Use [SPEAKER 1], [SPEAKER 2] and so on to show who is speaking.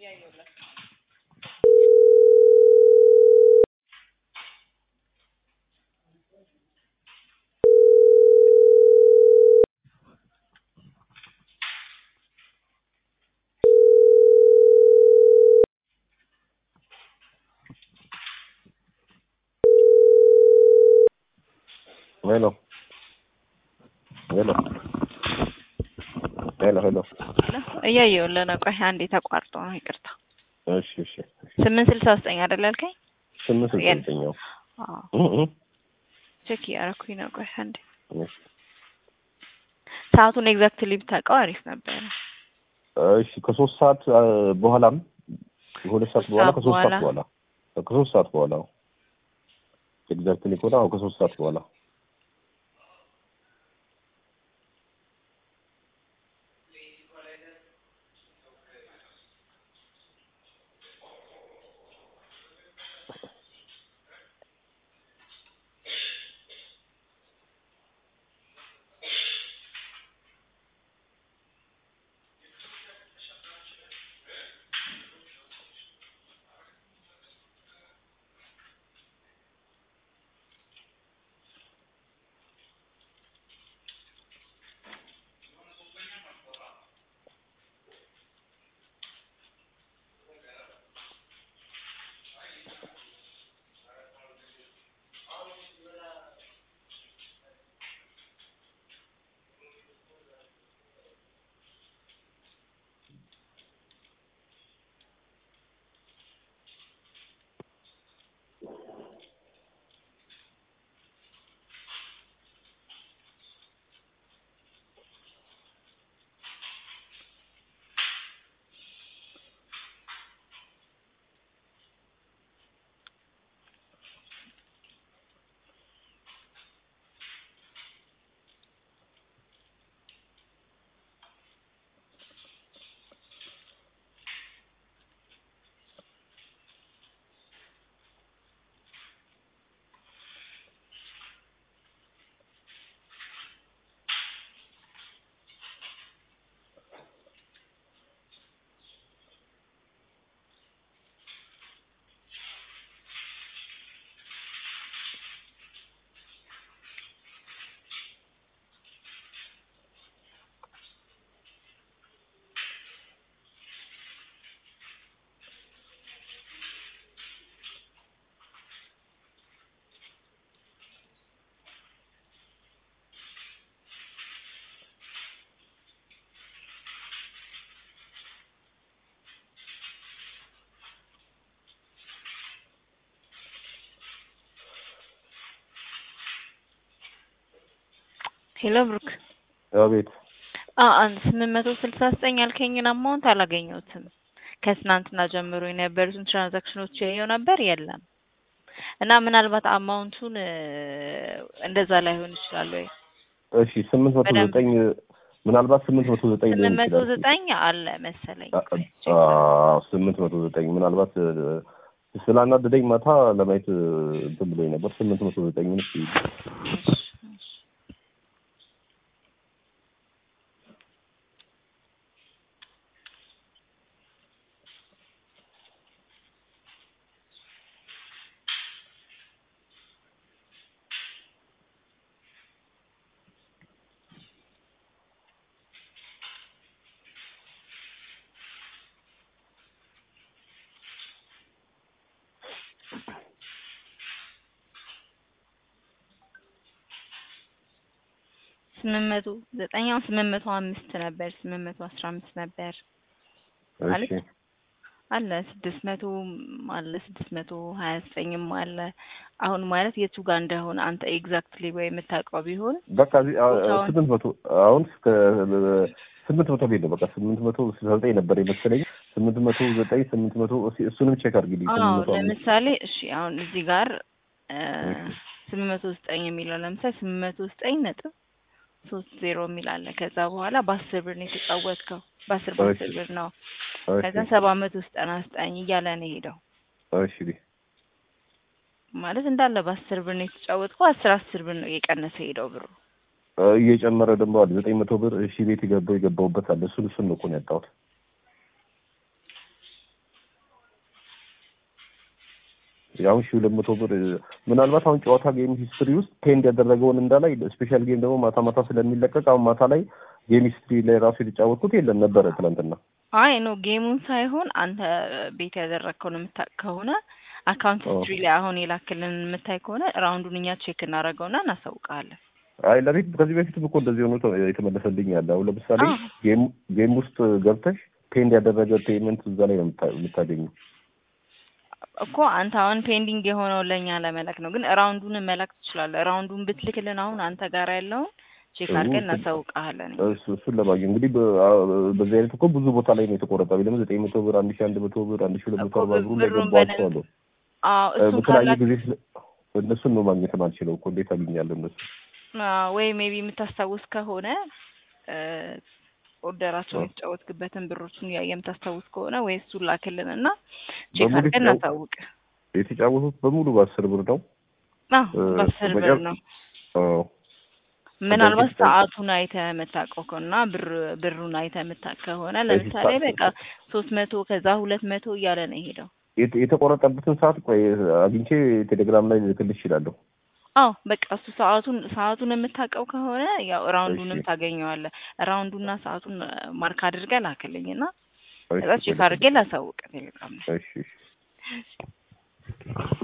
[SPEAKER 1] ሄሎ ሄሎ ሄሎ ሄሎ
[SPEAKER 2] እያየሁልህ ነው። ቆይ አንዴ ተቋርጦ ነው ይቅርታ።
[SPEAKER 1] እሺ እሺ
[SPEAKER 2] ስምንት ስልሳ ዘጠኝ አይደል ያልከኝ?
[SPEAKER 1] ስምንት ስልሳ ዘጠኝ ነው።
[SPEAKER 2] አዎ
[SPEAKER 1] እ እ
[SPEAKER 2] ቼክ እያደረኩኝ ነው። ቆይ አንዴ
[SPEAKER 1] እሺ
[SPEAKER 2] ሰዓቱን ኤግዛክትሊ ብታውቀው አሪፍ ነበረ።
[SPEAKER 1] እሺ ከሶስት ሰዓት አ፣ በኋላም ከሁለት ሰዓት በኋላ
[SPEAKER 2] ሰዓት
[SPEAKER 1] ከሶስት ሰዓት
[SPEAKER 2] በኋላ።
[SPEAKER 1] በኋላ ከሶስት ሰዓት በኋላ ኤግዛክትሊ ከሆነ አዎ ከሶስት ሰዓት በኋላ
[SPEAKER 2] ሄሎ ብሩክ
[SPEAKER 1] አቤት
[SPEAKER 2] አ አንድ ስምንት መቶ ስልሳ ዘጠኝ ያልከኝን አማውንት አላገኘሁትም። ከትናንትና ጀምሮ የነበሩትን ትራንዛክሽኖች ያየው ነበር የለም። እና ምናልባት አማውንቱን እ፣ እንደዛ ላይሆን ይችላል ወይ
[SPEAKER 1] እሺ ስምንት መቶ
[SPEAKER 2] በደንብ-
[SPEAKER 1] ዘጠኝ ምናልባት ስምንት መቶ ዘጠኝ ሊሆን
[SPEAKER 2] ስምንት መቶ
[SPEAKER 1] ይችላል
[SPEAKER 2] ዘጠኝ አለ መሰለኝ።
[SPEAKER 1] አ- አዎ ስምንት መቶ ዘጠኝ ምናልባት እ፣ ስላናደደኝ ማታ ለማየት እ፣ እንትን ብሎኝ ነበር ስምንት መቶ ዘጠኝ ምን እስኪ
[SPEAKER 2] ስምንት መቶ ዘጠኝ አሁን ስምንት መቶ አምስት ነበር ስምንት መቶ አስራ አምስት ነበር ማለት
[SPEAKER 1] እሺ
[SPEAKER 2] አለ ስድስት መቶ አለ ስድስት መቶ ሀያ ዘጠኝም አለ። አሁን ማለት የቱ ጋር እንደሆነ አንተ ኤግዛክትሊ ወይ የምታውቀው ቢሆን
[SPEAKER 1] በቃ እዚህ አ-
[SPEAKER 2] ቦታውን-
[SPEAKER 1] ስምንት መቶ አሁን እስከ ስምንት መቶ ቤት ነው። በቃ ስምንት መቶ ስልሳ ዘጠኝ ነበር የመሰለኝ ስምንት መቶ ዘጠኝ ስምንት መቶ እስኪ እሱንም ቼክ አድርጊልኝ።
[SPEAKER 2] አዎ
[SPEAKER 1] ስምንት መቶ አምስት
[SPEAKER 2] ለምሳሌ እሺ አሁን እዚህ ጋር እ፣
[SPEAKER 1] እሺ።
[SPEAKER 2] ስምንት መቶ ዘጠኝ የሚለው ለምሳሌ ስምንት መቶ ዘጠኝ ነጥብ ሶስት ዜሮ የሚል አለ። ከዛ በኋላ በአስር ብር ነው የተጫወትከው በአስር በአስር
[SPEAKER 1] እሺ።
[SPEAKER 2] ብር ነው።
[SPEAKER 1] እሺ
[SPEAKER 2] ከዛ ሰባት መቶ ዘጠና ዘጠኝ እያለ ነው የሄደው
[SPEAKER 1] እሺ ቢ
[SPEAKER 2] ማለት እንዳለ በአስር ብር ነው የተጫወትከው። አስር አስር ብር ነው እየቀነሰ ሄደው ብሩ።
[SPEAKER 1] እ፣ እየጨመረ ደግሞ አለ ዘጠኝ መቶ ብር እሺ ቤት የገባው የገባውበት አለ እሱን እሱን ነው እኮ ነው ያጣሁት። አሁን ሺህ ሁለት መቶ ብር ምናልባት አሁን ጨዋታ ጌም ሂስትሪ ውስጥ ፔንድ ያደረገውን እንዳላይ ስፔሻል ጌም ደግሞ ማታ ማታ ስለሚለቀቅ አሁን ማታ ላይ ጌም ሂስትሪ ላይ ራሱ የተጫወትኩት የለም ነበረ ትናንትና።
[SPEAKER 2] አይ ኖ ጌሙን ሳይሆን አንተ ቤት ያደረግከውን የምታውቅ ከሆነ አካውንት ሂስትሪ ላይ አሁን የላክልን የምታይ ከሆነ ራውንዱን እኛ ቼክ እናደርገውና እናሳውቃለን።
[SPEAKER 1] አይ ለቤት ከዚህ በፊትም እኮ እንደዚህ ሆኖ የተመለሰልኝ አለ። አሁን ለምሳሌ ጌም ውስጥ ገብተሽ ፔንድ ያደረገ ፔመንት እዛ ላይ ነው የምታገኘው
[SPEAKER 2] እኮ አንተ አሁን ፔንዲንግ የሆነው ለእኛ ለመላክ ነው፣ ግን ራውንዱን መላክ ትችላለህ። ራውንዱን ብትልክልን አሁን አንተ ጋር ያለውን ቼክ አድርገን እናሳውቃለን።
[SPEAKER 1] እሱን ለማግኘት እንግዲህ በዚህ አይነት እኮ ብዙ ቦታ ላይ ነው የተቆረጠ። ለምን ዘጠኝ መቶ ብር፣ አንድ ሺ አንድ መቶ ብር፣ አንድ ሺ ሁለት መቶ አርባ ብሩ ላይ ገባቸው አሉ። በተለያየ ጊዜ እነሱን ነው ማግኘት ማልችለው እኮ እንዴት አገኛለሁ እነሱ
[SPEAKER 2] ወይ ሜቢ የምታስታውስ ከሆነ ኦርደራቸውን የተጫወትክበትን ብሮችን የምታስታውስ ከሆነ ወይ እሱን ላክልን እና ቼክ አድርገን እናሳውቅ።
[SPEAKER 1] የተጫወቱት በሙሉ በአስር ብር ነው።
[SPEAKER 2] በአስር ብር ነው። ምናልባት ሰዓቱን አይተህ የምታውቀው ከሆነና ብር ብሩን አይተህ የምታውቅ ከሆነ ለምሳሌ በቃ ሶስት መቶ ከዛ ሁለት መቶ እያለ ነው የሄደው።
[SPEAKER 1] የተቆረጠበትን ሰዓት ቆይ አግኝቼ ቴሌግራም ላይ ልክልሽ እችላለሁ።
[SPEAKER 2] አዎ በቃ እሱ ሰዓቱን ሰዓቱን የምታውቀው ከሆነ ያው ራውንዱንም ታገኘዋለህ። ራውንዱና ሰዓቱን ማርክ አድርገህ ላክልኝ እና ከዛ ቼክ አድርጌ ላሳውቅ ቴሌግራም ላይ።
[SPEAKER 1] እሺ